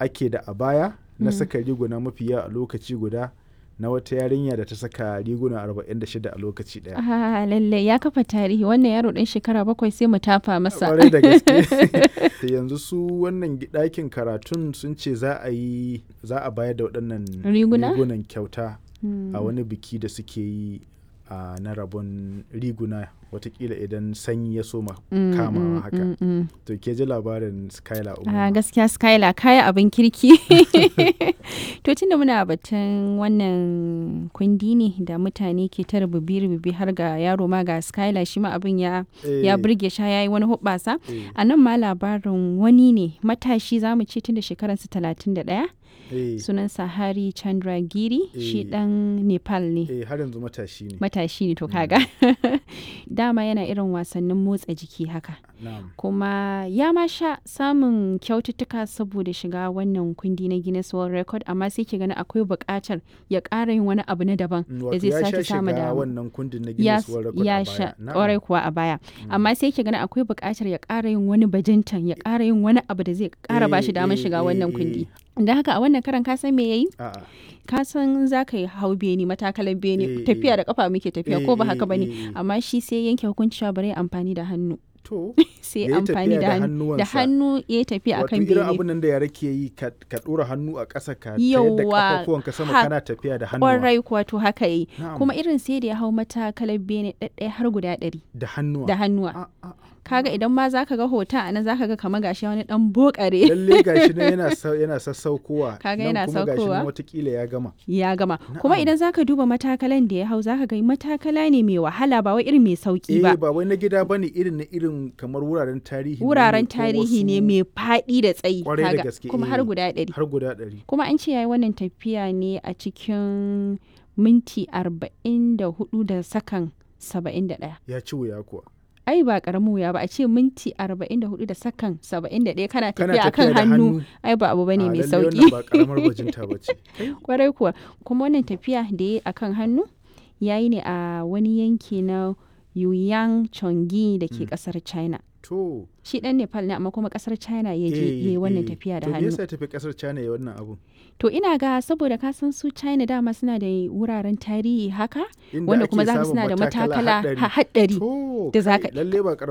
ake da a baya na saka riguna mafi yawa a lokaci guda na wata yarinya da ta saka riguna 46 a lokaci daya. Ah, lalle ya kafa tarihi wannan yaro ɗan shekara bakwai sai mu tafa masa. Kwarai da gaske. Yanzu su wannan ɗakin karatun sun ce za a yi za a bayar da waɗannan Riguna? rigunan kyauta Hmm. a wani biki da suke yi a na rabon riguna watakila idan sanyi ya soma Mm, kamawa mm, haka. mm, mm. To ke ji labarin Skylar Ah, Umar. gaskiya Skylar kaya abin kirki. to tunda muna batun wannan kundi ne da mutane ke ta rububi-rububi har ga yaro ma ga Skylar shi ma abin ya ya burge sha yayi wani hubbasa. A nan ma labarin wani ne matashi za mu ce tun da shekaransa talatin da ɗaya sunansa Hari Chandragiri shi Eh. ɗan Nepal ne. Eh har yanzu matashi ne. Matashi ne to kaga. Dama yana irin wasannin motsa jiki haka. Na'am. kuma ya ma sha samun kyaututtuka saboda shiga wannan kundi na Guinness World Record amma sai ke gani akwai buƙatar ya ƙara yin wani abu na daban Mm, da Wato zai ya sha sake samu shiga dama. wannan kundin na Ya, Guinness World Record ya a sha baya. Na'am. ƙwarai kuwa a baya amma sai ke gani akwai buƙatar ya ƙara yin wani bajintan ya ƙara yin wani abu da zai ƙara ba shi Eh, damar eh, shiga eh, wannan eh. kundi da haka a wannan karan ka san me yayi A'a. ka san za ka yi hau beni matakalan beni Eh, tafiya eh. da kafa muke tafiya Eh, ko ba eh, haka bane eh, eh. amma shi sai yanke hukunci cewa bari ya amfani da hannu To. sai Ya yi amfani tafiya da da hannu da hannuwansa. hannu ya yi tafiya Wato akan irin bene abin nan da yara ke yi ka ka ɗora hannu a ƙasa ka tayar da Yawwa, ƙafafuwanka sama ha- kana tafiya da hannuwa. kwarai kuwa to haka yi Na'am. kuma irin sai da ya hau matakalar bene ɗaɗɗaya har guda ɗari Da hannuwa. da hannuwa A- a- kaga idan ma zaka ga hoton a nan zaka ga kamar gashi wani dan bokare Lalle gashi nan yana sa- yana sassaukowa. Kaga nan yana kuma gashi saukowa. nan watakila ya gama. ya gama kuma Na'am. idan zaka duba matakalan da ya hau zaka ga matakala ne mai wahala ba wai irin mai sauki Eh ba ba wai na gida bane irin na irin kamar wuraren tarihi. ne wuraren ko tarihi ne wasu- mai faɗi da tsayi Kwarai da kaga, gaske, kuma eh. har guda ɗari Har guda ɗari. kuma an ce yayi wannan tafiya ne a cikin minti arba'in da hudu da sakan saba'in da ɗaya Ya ci wuya kuwa. ai ba karamin wuya ba a ce minti 44 da sakan 71 kana Kana tafiya akan tafiya da hannu hannu. ai ba abu bane A, mai lalle sauki wannan ba karamar bajinta ba ce. kwarai kuwa kuma wannan tafiya da ya akan hannu yayi ne a wani yanki na Yuyang Chongi da ke kasar China To. shi dan Nepal ne amma kuma kasar China ya je eh, yayi wannan eh. tafiya da To me hannu yasa ya tafi kasar China ya wannan abun? to ina ga saboda ka san su China dama suna da wuraren tarihi haka Inda wanda ake kuma za ka samun suna da matakala haɗari. ha- haɗari To, da za kai, ka- lalle ba